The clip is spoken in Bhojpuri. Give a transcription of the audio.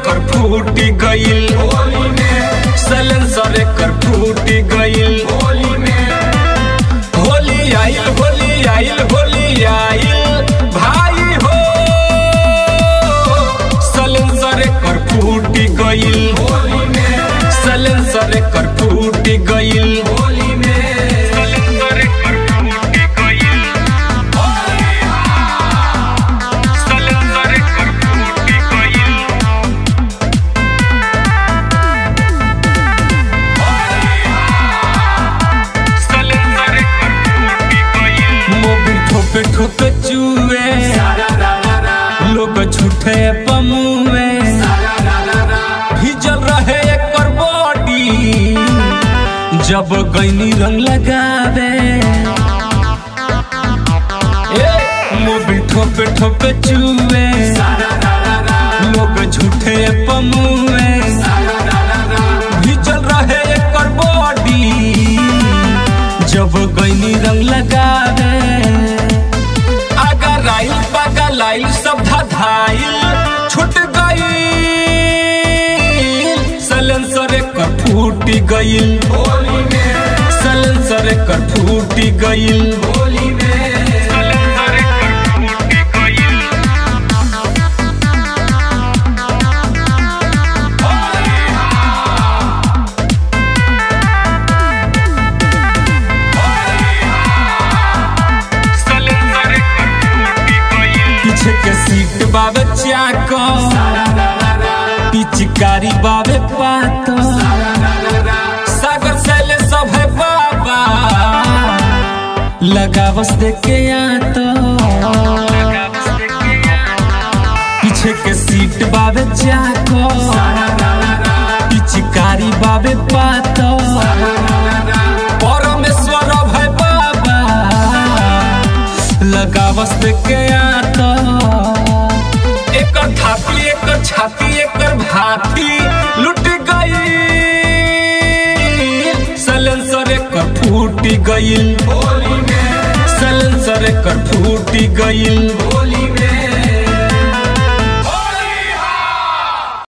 एकर फूट गइल सलेंसर एकर फूट गइल होली आइल होली आइल होली आइल भाई हो सलेंसर एकर फूट गइल सलेंसर एकर फूट गइल सलेंसर एकर फूट गइल सलेंसर एकर फूट गइल सलेंसर एकर फूट गइल मोबिल ठोके ठोके चुए लोग झूठे पमुए भिजल रहे एकर बॉडी जब गैनी रंग लगावे ए मोबिल ठोके ठोके चुए लोग झूठे पमुए भिजल रहे एकर बॉडी जब गैनी रंग लगावे अगर आइल बगल आइल सब धाइल छूट गई सलेंसर एकर फूट गइल सलेंसर एकर फूट गइल सलेंसर एकर फूट गइल सलेंसर एकर फूट गइल पीछे के सीट बाबे चाको पिचकारी बाबे पातो सागर सैले सब है बाबा लगावस देख के आतो पीछे के सीट बाबे चाको पिचकारी बाबे पातो परमेश्वर है बाबा लगावस देख के आतो एकर थापी एकर छाती एकर भाती लुट गई सलेंसर एकर फूट गइल सलेंसर एकर फूट गइल